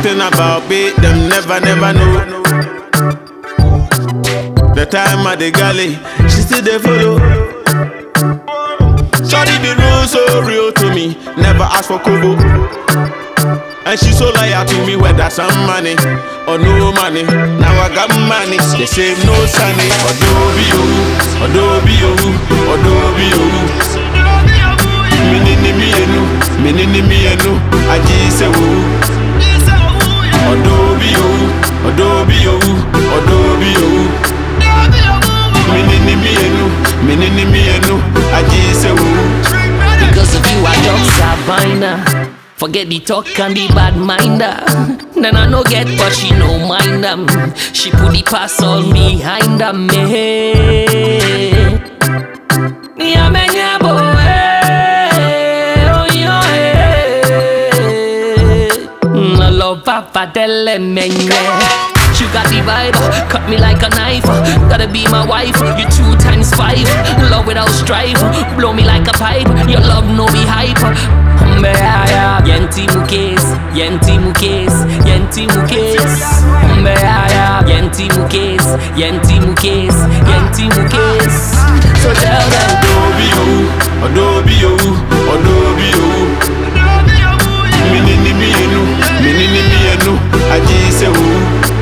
Something about me, them never, never know. The time at the galley, she still they follow. Shorty be real, so real to me. Never ask for kobo. And she so loyal to me, whether some money or no money. Now I got money, they say no sunny. Adobe you, Adobe you, Adobe you. Minini mi enu, minini mi enu, aji se wu. Adobe you, Adobe you, Adobe you. Minini mi enu, minini mi enu, aji se wu. Because of you, I just Sabina. Forget the talk and the bad minder. Then I no get, but she no mind them. She put the pass all behind them. Me, yeah, man, yeah, boy. Oh, yeah. I love Papa Delle Menye. She got the vibe, cut me like a knife. Gotta be my wife, you two times five. Love without strife, blow me like a pipe. Your love no be hype. Mbeaya, yenti mukes, yenti mukes, yenti mukes. Mbeaya, yenti mukes, yenti mukes, yenti mukes. So tell them. Adobe you, Adobe you, Adobe you. Minini mi enu, minini mi enu, aji se wu.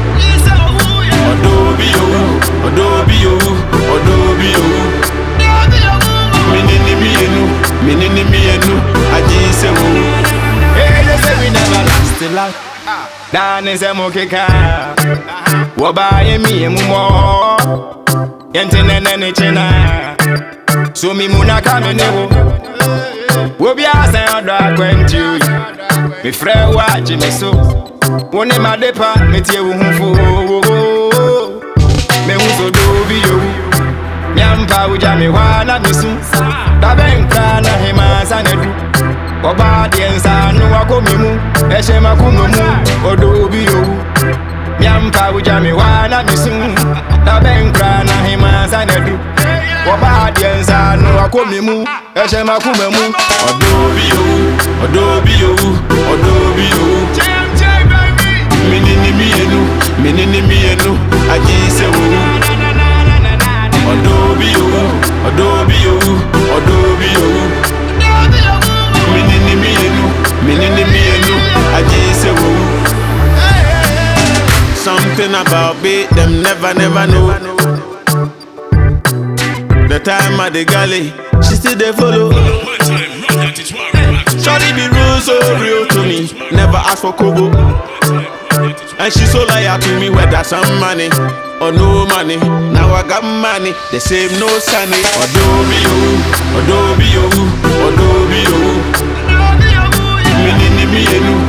Adobe you, Adobe you, Adobe you. Minini mi enu, minini mi enu, aji se wu. Hey, they say we never last till last. Dan is a mokeka. Waba ye mi emu mo. Yente nene ne chena. So mi muna kame ne wo. Wobi asa odo akwentu. Me frɛ wa agye me so. Wo ne ma depa me tie wo ho fo. Me hu so do bi yo. Nyampa uja me hwa na me su. Da benka na hema sa na du. Ọba deɛ nsa no wakɔ me mu ɛhyɛ makoma mu ɔdɔ obi owu miampa wogya me hɔ na mesu na bɛnkra na hema nsa na du Ọba deɛ nsa no wakɔ me mu ɛhyɛ makoma mu Adobe you, Adobe you, Adobe you. Minini mi enu, minini mi enu, aji se wu. Adobe you, Adobe you, Adobe you. Minini mi enu, minini mi enu, aji se wu. Something about me, them never, never know. The time at the galley, she still they follow. Shorty be real, so real to me. Never ask for kobo. And she so loyal to me, whether some money or no money. Now I got money, the same no sunny. Adobe you, Adobe you, Adobe you. Minini mi enu,